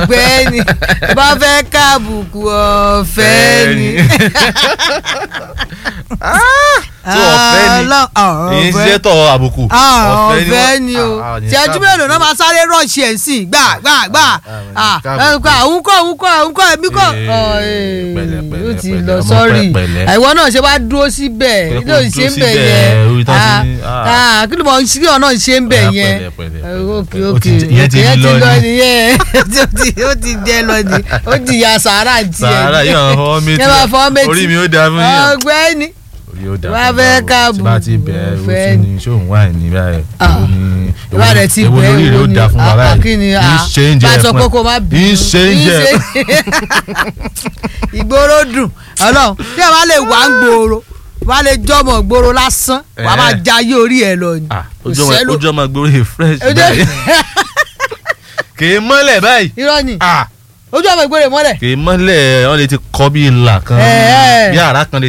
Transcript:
ọ̀gbẹ́ni bá fẹ́ káàbùkù ọ̀fẹ́ ni. tó ọ̀fẹ́ ni Ọlọ́- ọ̀fẹ́. èyí ń ṣiṣẹ́ tọ̀ àbùkù Ah, ọ̀fẹ́ ni o Ah, ah, ní ṣẹ́jú mélòó náà máa sáré rọ̀ṣì ẹ̀ sí gbà gbà gbà Ah, Ah, káàbùkù. òun kọ́ òun kọ́ òun kọ́ èmi kọ́ Eh, Ọ̀, eh, pẹ̀lẹ́, pẹ̀lẹ́, ó ti pẹ̀lẹ́, lọ ọmọ sọ́ọ̀rì pẹ̀lẹ́. àìwọ náà ṣe wá dúró síbẹ̀ Pé kí kó ló ń dúró ṣe ń bẹ̀ síbẹ̀, yẹn orí tán Ah, ti ní, ah. ah, kí ló mọ̀ ń ṣe ọ̀nà ṣe ń bẹ̀ Ah, yẹn pẹ̀lẹ́, pẹ̀lẹ́, Ah, pẹ̀lẹ́, ok pẹ̀lẹ́. Ó ok ti jẹ- ìyẹn ti ìyẹn lọ ni. nìyẹn Ó ti- ó ti jẹ lọ ni ó ti ya sàárà tiẹ̀ sàárà yóò hàn fọwọ́ méjì Yẹn máa fọwọ́ méjì. orí mi ó dáa fún yín ọ̀gbẹ́ni orí ó dáa Wá fún fẹ́ báwo. káàbù, tí bá ti bẹ̀ ẹ́ fẹ́ ó tún ní ṣóun wà ní báyìí Ah. èwo ni ìwà rẹ̀ ti èwo bẹ̀ lórí rẹ̀ ó dáa fún wa Ah, báyìí kí ni ń ah, ṣe ń jẹ bá a sọ fún pé ẹ. kó má bínú ń ṣe ń jẹ ìgboro dùn Ọlọ́run tí a bá lè wá ń gbòòrò wá lè jọmọ gbòòrò lásán wà á máa Eh. jayé orí ẹ lọ ni Ah, Kò ojú ọmọ sẹ́lò- ojú ọmọ gbòòrò fresh Ojú- báyìí kì í mọ́lẹ̀ báyìí irọ́ ni Ah, ojú ọmọ ìgboro mọ́lẹ̀ kì í mọ́lẹ̀ wọ́n lè ti kọ́ bí ìlà kan Eh, eh. bí àrá kan lè